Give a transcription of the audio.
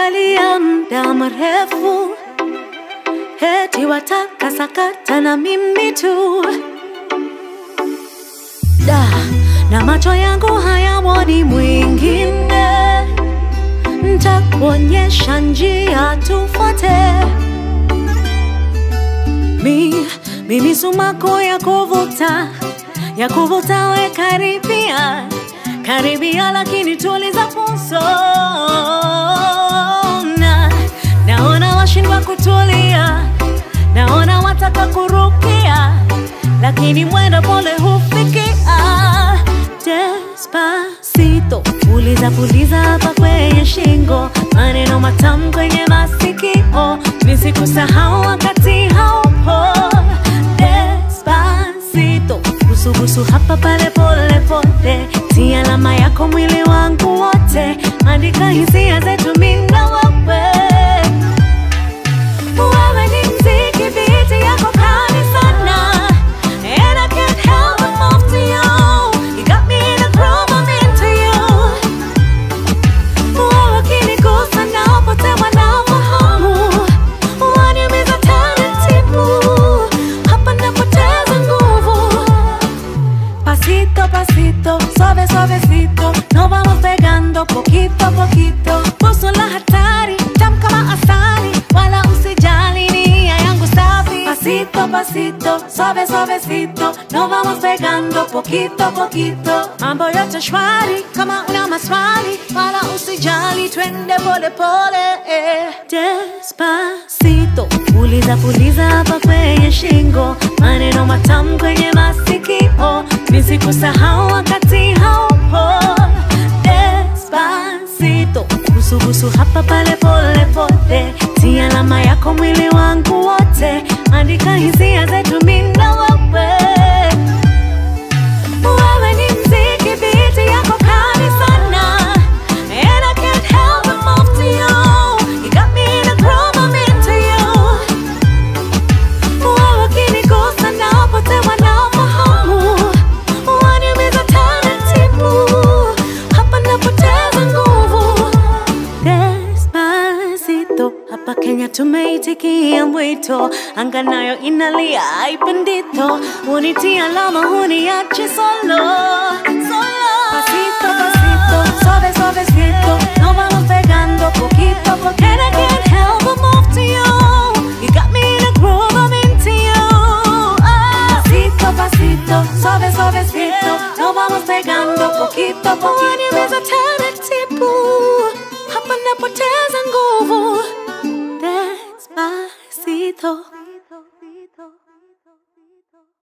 Umeniangalia muda mrefu, heti wataka sakata na mimi tu da, na macho yangu hayamwoni mwingine, ntakuonyesha njia tufuate. Mi, mimi sumaku ya kuvuta ya kuvuta, we karibia karibia, lakini tuliza pulso. Na naona washindwa kutulia, naona wataka kurukia, lakini mwendo pole hufikia. Despacito, puliza puliza hapa kwenye shingo, maneno matamu kwenye masikio, nisikusahau wakati haupo. Despacito, busubusu hapa pale pole pole, si alama yako mwili wangu wote, andika hisia zetu mimi na wewe. Wewe ni mziki, beat yako kali sana. And I can't help but move to you. You got me in a groove, I'm into you. Wewe ukinigusa napotewa na fahamu. Waniumiza taratibu. Hapa napoteza nguvu. Pasito, pasito, suave, suavecito, nos vamos pegando poquito a poquito. Puso la hatari, tam kama asali, wala usijali nia yangu safi. Pasito, pasito, suave, suavecito, nos vamos pegando poquito a poquito. Mambo yote shwari, kama una maswali, wala usijali, twende pole pole. eh. Despacito, puliza puliza hapa kwenye shingo, maneno matamu kwenye masikio, nisikusahau wakati haupo. Despacito, busubusu hapa pale pole pole, si alama yako mwili wangu wote, andika hisia zetu mimi na wewe. Wewe ni mziki, beat yako kali sana. And I can't help but move to you. You got me in a groove, I'm into you. Wewe ukinigusa napotewa na fahamu. Waniumiza taratibu. Hapa napoteza nguvu. Despacito, hapa Kenya tumeitikia mwito, anga nayo inalia haipendito, unitia alama huniache solo solo. Pasito pasito, suave suavecito, nos vamos pegando poquito a poquito. And I can't help but move to you. You got me in a groove, I'm into you. Ah. Pasito pasito, suave suavecito, nos vamos pegando poquito a poquito. Waniumiza taratibu, hapa napoteza nguvu. Despacito.